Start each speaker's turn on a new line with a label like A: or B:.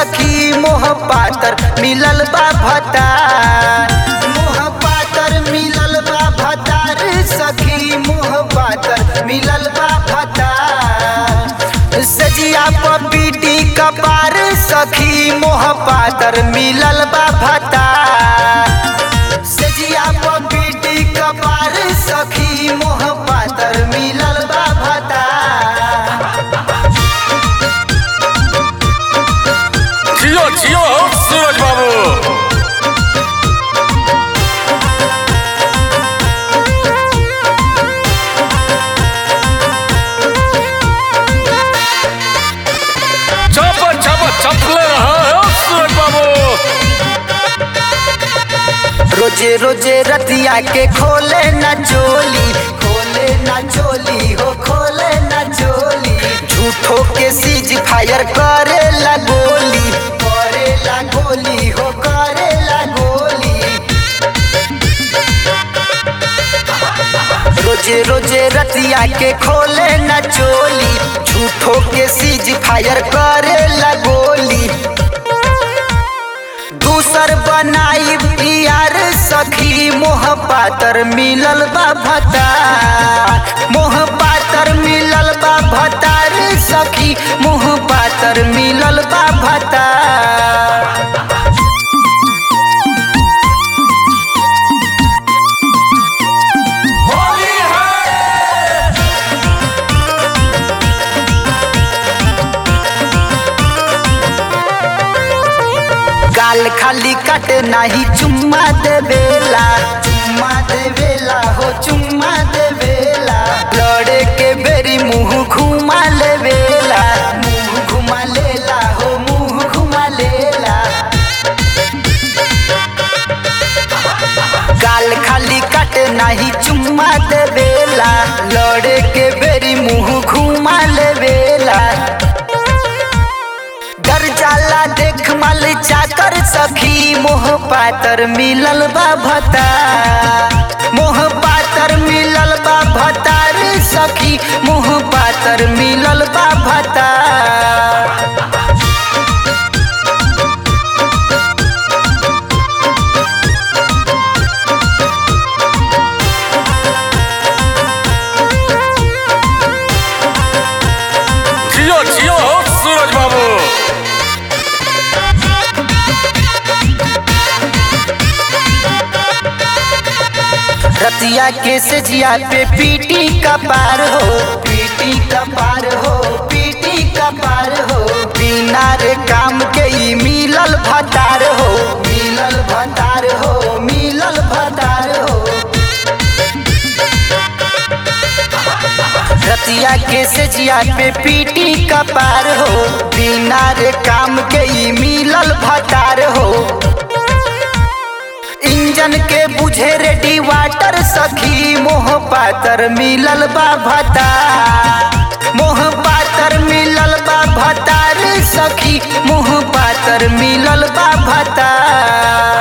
A: सखी मोह पातर मिलल बा भतार मोह पातर मिलल बा भतार सखी मोह पातर मिलल बा भतार सजिया पपीटी कपार सखी मोह पातर मिलल बा भतार सजिया पपीटी कपार सखी मोह पातर मिलल बा भतार
B: जियो जियो सूरज बाबू चप चप चपले रहा है सूरज बाबू
A: रोजे रोजे रतिया के खोले न चोली खोले न चोली हो खोले न चोली झूठो के सीज फायर करे ला गोली करे ला गोली हो करे ला गोली रोजे रोजे रतिया के खोले न चोली झूठो के सीज फायर करे ला गोली दूसर बनाई यार सखी मोह पातर मिलल बा भतार मोह पातर मिलल बा भतार सखी मोह पातर मिलल बा भतार
B: होली है
A: गाल खाली कट नाही चुम्मा देवेला चुम्मा देवेला हो चुम्मा देवेला लड़े के बेरी मुंह घुमा लेवेला मुंह घुमा लेला हो मुंह घुमा लेला गाल खाली कट नाही चुम्मा देवेला लड़े के बेरी मुंह घुमा लेवेला डर जाला देख मल चाकर सखी मोह पातर मिलल बा भता मोह पातर मिलल बा भतार सखी मोह पातर मिलल बा भता
B: जियो जियो सूरज बाबू
A: रतिया के सजिया पे पीटी का पार हो पीटी का पार हो पीटी का पार हो बिना रे काम के ई मिलल भतार हो मिलल भतार हो मिलल भतार हो रतिया के सजिया पे पीटी का पार हो बिना रे काम के ई मिलल भतार हो इंजन के बुझे रेडी वाटर सखी मोह पातर मिलल बा भता मोह पातर मिलल बा भतार सखी मोह पातर मिलल बा भता